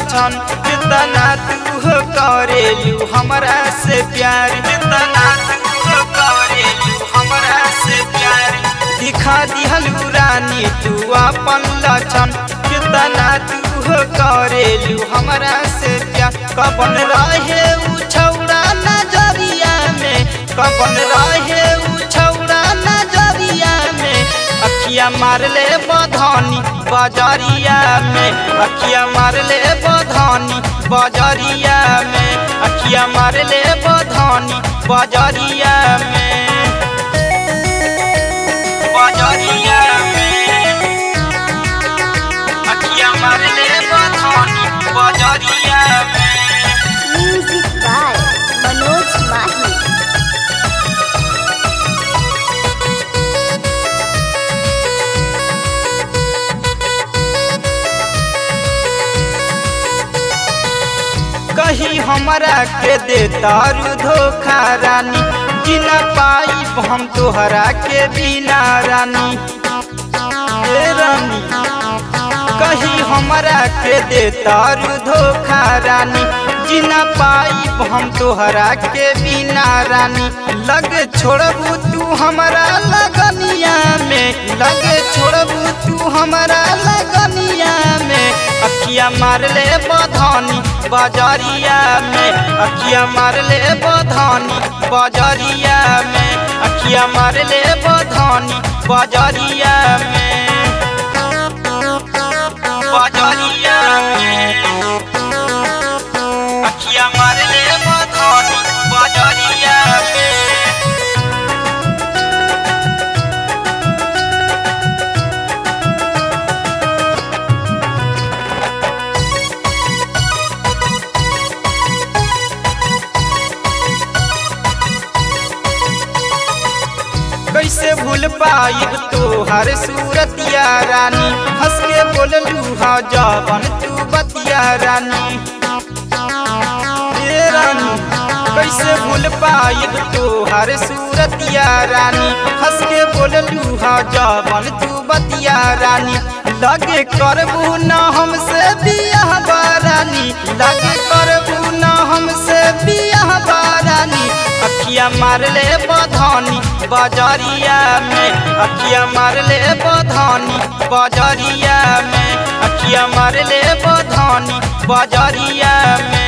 लछन कितना तू हो करेलू हमरा से प्यार कितना तू हो करेलू हमरा से प्यार दिखा दिहलू रानी तू अपन लछन कितना तू हो करेलू हमरा से प्यार कबन रहे उ छौड़ा नजरिया में कबन रहे उ छौड़ा नजरिया में अखिया मारले बधानी बजरिया में अखिया मारले बधानी बजरिया में अखिया मारले बधानी बजरिया में बजरिया में अखिया मारले बधानी बजरिया में Music by Manoj Mahi. कही हमरा के दे दारू धोखा रानी जिना पाई हम तोहरा के बिना रानी ए रानी कही हमरा के दे दारू धोखा रानी जिना पाई हम तोहरा के बिना रानी लगे छोड़बू तू हमरा लगनिया में लगे छोड़बू तू हमरा लगनिया में अखिया मारले बधानी बजरिया में अखिया मारले बधानी बजरिया में अखिया मारले बधानी बजरिया में बजरिया में अखिया मारले बधानी बजरिया में कैसे भूल पाइब तोहर सूरतिया रानी हंस के बोललू हा जवन तू बतिया रानी ए रानी कैसे भूल पाइब तोहर सूरतिया रानी हंस के बोललू हा जवन तू बतिया रानी लगे करबू न हमसे बियाह बारानी लगे करबू न हमसे बियाह बारानी अखिया मारले बधानी बजरिया में अखिया मारले बधानी बजरिया में अखिया मारले बधानी बजरिया में